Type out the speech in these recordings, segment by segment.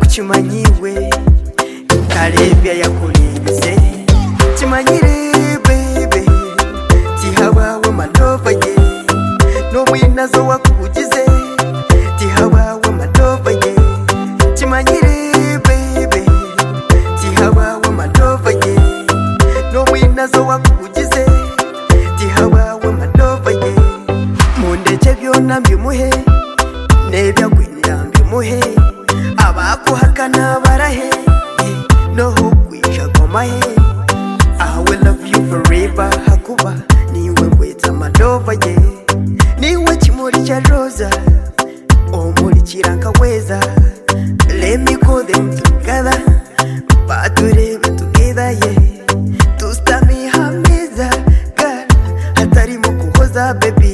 kimanyiwe kare byayakurinze kimanyire bebe gihabawe manova ye n'ubuye nazo wakugize gihabawe manova ye kimanyire bebe gihabawe manova ye n'ubuye nazo wakugize gihabawe manova ye mundeke byona mbimuhe nebyagwinira mbimuhe abakuhakana barahe noho kwisha komahe I will love you forever hakuba niwe weta madova ye niwe kimuri cya roza umurikira nkaweza let me go them together baturebe together ye tusitame hameza God hatarimo kuhoza baby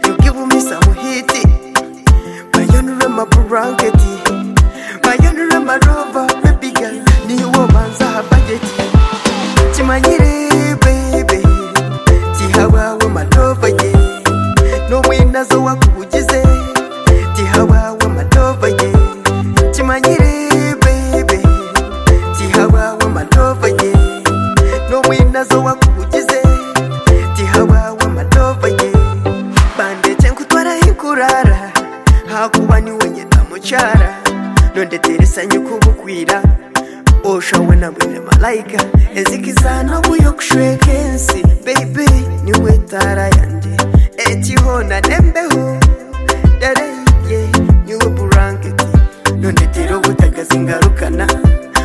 you give me some hiti mayonura amaburanketi mayonura amarova bebiga niwo banza habageti kimanyire bebe gihabawe manova ye n'umwinazo wakugize gihabawe manova ye kimanyire bebe gihabawe manova ye n'umwinazo wakugize gihabawe manova ye bandeke nkutwara hikurara hakuba niwe nyina mucyara nondeteresanye kubukwira oshawe na mwene malayika ezikizana buyo kushwekensi bebe niwe tara yande etiho na nembeho dareye niwe buranketi nondetera ubutagazi ngarukana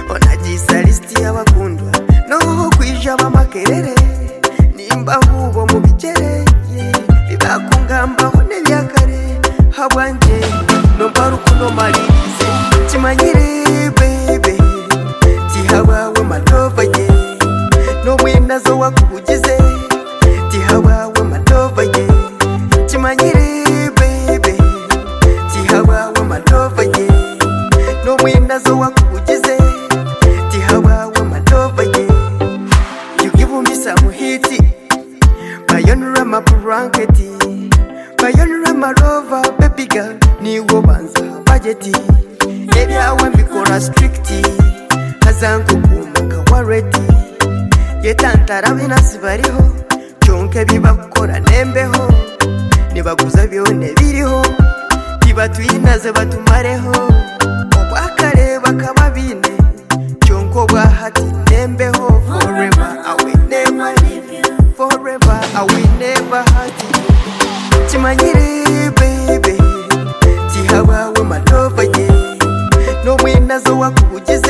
onagisa lisiti y'abakundwa noho kwija b'amakerere nimba hubo mu bigereye bibakungambaho n'ebyakare habwanje nomba rukundo malirize kimanyire bebe gihabawe manova ye n'umwinazo wakugize gihabawe manova ye kimanyire bebe gihabawe manova ye n'umwinazo wakugize gihabawe manova ye you give me some hiti bayonura amaburanketi bayonura amarova bebiga niwo banza bageti ebyawe mbikora strikiti hazangugumuka waredi yetantara binasi bariho byonke bibakora nembeho nibaguza byone biriho tibatwinaze batumareho obwakare bakaba bine byonko bwahati nembeho forever I will never leave you forever I will never hurt you kimanyire bebe gihabawe manova ye n'umwinazo wakugize